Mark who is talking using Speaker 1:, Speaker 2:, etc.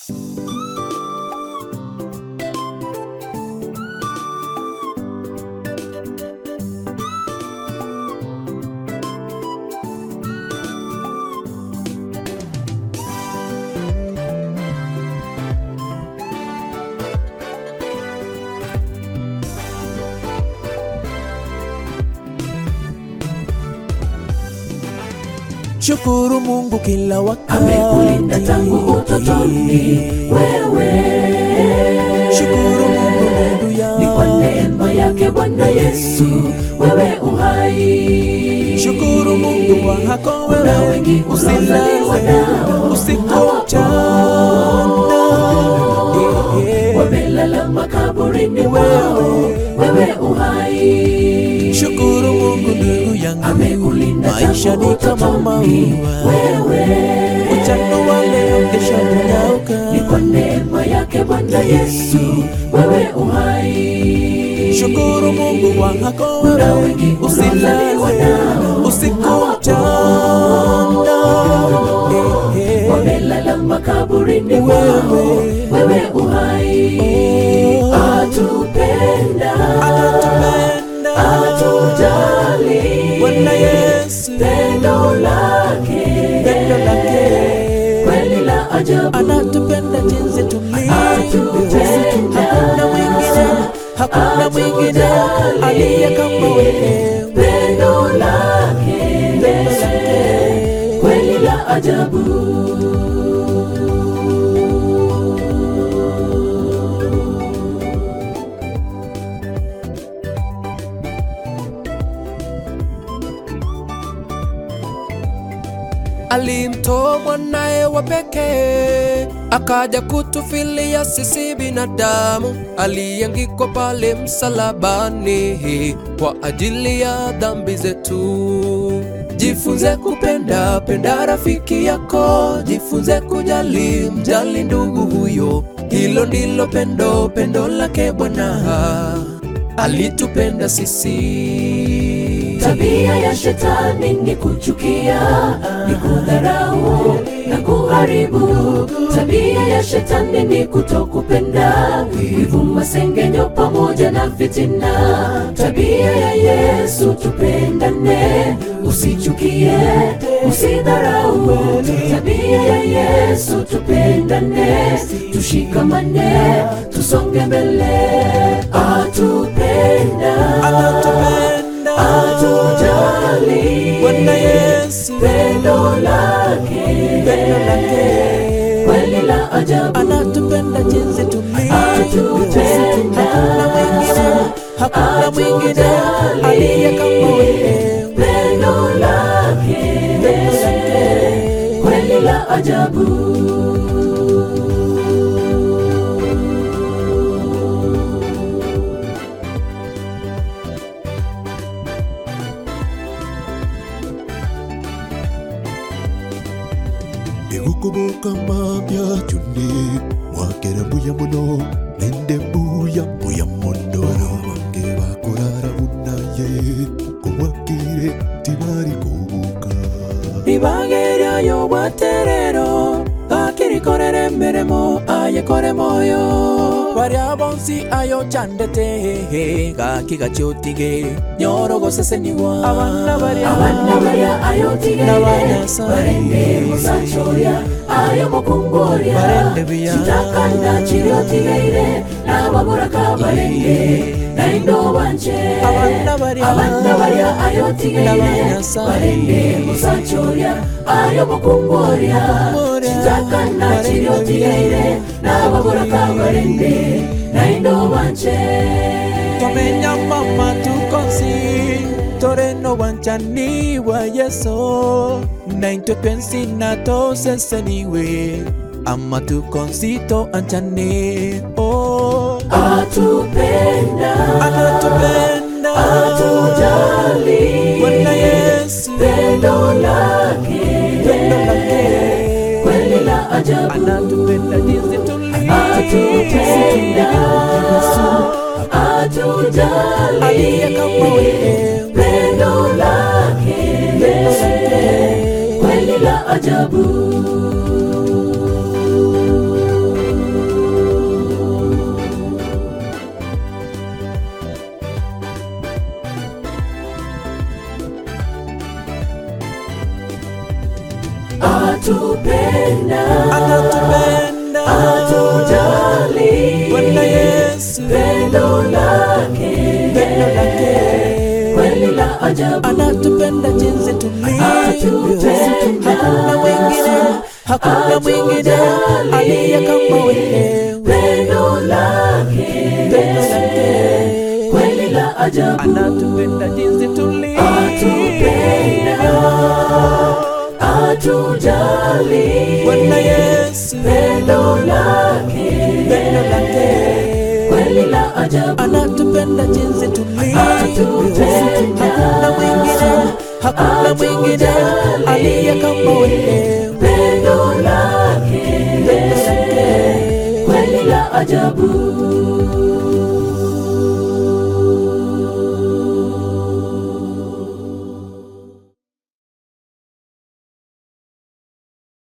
Speaker 1: Shukuru Mungu kila wakati,
Speaker 2: amekulinda tangu utotoni wewe
Speaker 1: Shukuru Mungu Mungu
Speaker 2: ni kwa
Speaker 1: ya
Speaker 2: neema yake Bwana Yesu wewe uhai
Speaker 1: Shukuru Mungu wako
Speaker 2: na
Speaker 1: wewe,
Speaker 2: wengi unaozaliwa nao
Speaker 1: usiku mchana Eh, eh.
Speaker 2: wamelala makaburini wao wewe uhai
Speaker 1: Shukuru Mungu ndugu yangu,
Speaker 2: amekulinda
Speaker 1: maisha
Speaker 2: tangu
Speaker 1: ni kama
Speaker 2: utotoni
Speaker 1: maua,
Speaker 2: wewe
Speaker 1: mchana wa leo kesho
Speaker 2: ni kwa
Speaker 1: kunyauka.
Speaker 2: neema yake Bwana Yesu wewe uhai
Speaker 1: Shukuru Mungu wako
Speaker 2: na
Speaker 1: wewe,
Speaker 2: wengi unaozaliwa
Speaker 1: usilale
Speaker 2: nao
Speaker 1: usiku mchana Eh, eh.
Speaker 2: wamelala makaburini wao
Speaker 1: Wewe.
Speaker 2: wewe uhai
Speaker 1: Oh.
Speaker 2: atupenda
Speaker 1: Anatupenda
Speaker 2: atujali
Speaker 1: Bwana Yesu,
Speaker 2: pendo lake
Speaker 1: pendo lake
Speaker 2: kweli la ajabu
Speaker 1: anatupenda jinsi tulivyo,
Speaker 2: Anatupenda.
Speaker 1: hakuna mwingine, hakuna mwingine aliye kama wewe,
Speaker 2: pendo lake
Speaker 1: pendo lake
Speaker 2: kweli la ajabu
Speaker 1: alimtoa mwanaye wa pekee akaja kutufilia sisi binadamu, aliangikwa pale msalabani kwa ajili ya dhambi zetu. Jifunze kupenda, penda rafiki yako, jifunze kujali, mjali ndugu huyo. Hilo ndilo pendo, pendo lake Bwana alitupenda sisi.
Speaker 2: Tabia ya shetani ni kuchukia, ni kudharau na kuharibu. Tabia ya shetani ni kutokupenda, wivu, masengenyo pamoja na fitina. Tabia ya Yesu tupendane, usichukie, usidharau. Tabia ya Yesu tupendane, tushikamane, tusonge mbele. Atupenda,
Speaker 1: Anatupenda
Speaker 2: atujali
Speaker 1: Bwana Yesu,
Speaker 2: pendo lake
Speaker 1: pendo lake
Speaker 2: kweli la ajabu
Speaker 1: anatupenda jinsi tulivyo,
Speaker 2: Anatupenda.
Speaker 1: hakuna mwingine, hakuna mwingine aliye kama wewe,
Speaker 2: pendo lake
Speaker 1: pendo lake
Speaker 2: kweli la ajabu
Speaker 3: Egukubuka mapya chunde mwakera mbuya muno nende mbuya mbuya muno bange bakurara munaye kumwakire tibari kubuka
Speaker 1: ibageryayo bwaterero akirikorera emirimo ayekore moyo baria bonsi ayo chandete gaki gachiotige nyorogoseseniwa abana baria
Speaker 2: abana baya ayotigere
Speaker 1: N'abanyasaye.
Speaker 2: barende musachoya ayo mukungoria
Speaker 1: Barende biya.
Speaker 2: chitakanda chiriotigeire n'ababuraka barende naindo banje
Speaker 1: Abana baria.
Speaker 2: abana baya ayotigeire
Speaker 1: N'abanyasaye.
Speaker 2: barende musachoya ayo mukungoria
Speaker 1: Mukungoria.
Speaker 2: chitakanda
Speaker 1: Barende
Speaker 2: chiriotigeire n'ababuraka barende naindo banje
Speaker 1: twamenya mama tukonsi toreno wanchani wa yeso naintwe twensi na toseseniwe ama tukonsito anchane oh.
Speaker 2: atupenda
Speaker 1: anatupenda
Speaker 2: atujali
Speaker 1: Bwana Yesu
Speaker 2: pendo lake
Speaker 1: pendo lake
Speaker 2: kweli la ajabu
Speaker 1: anatupenda jinsi tulivyo
Speaker 2: atupenda atujali
Speaker 1: aliye kama wewe
Speaker 2: pendo lake
Speaker 1: pendo lake
Speaker 2: kweli la ajabu atupenda
Speaker 1: anatupenda
Speaker 2: atujali
Speaker 1: Bwana Yesu
Speaker 2: pendo lake
Speaker 1: pendo lake
Speaker 2: kweli la ajabu
Speaker 1: anatupenda jinsi tulivyo
Speaker 2: Atupenda.
Speaker 1: hakuna mwingine hakuna mwingine aliye kama wewe
Speaker 2: pendo lake
Speaker 1: pendo lake
Speaker 2: kweli la ajabu
Speaker 1: anatupenda jinsi tulivyo
Speaker 2: atupenda atujali
Speaker 1: Bwana Yesu
Speaker 2: pendo lake
Speaker 1: pendo lake
Speaker 2: kweli la ajabu
Speaker 1: anatupenda jinsi tulivyo
Speaker 2: Atupenda.
Speaker 1: hakuna mwingine hakuna mwingine aliye kama wewe
Speaker 2: pendo lake
Speaker 1: pendo lake
Speaker 2: kweli la ajabu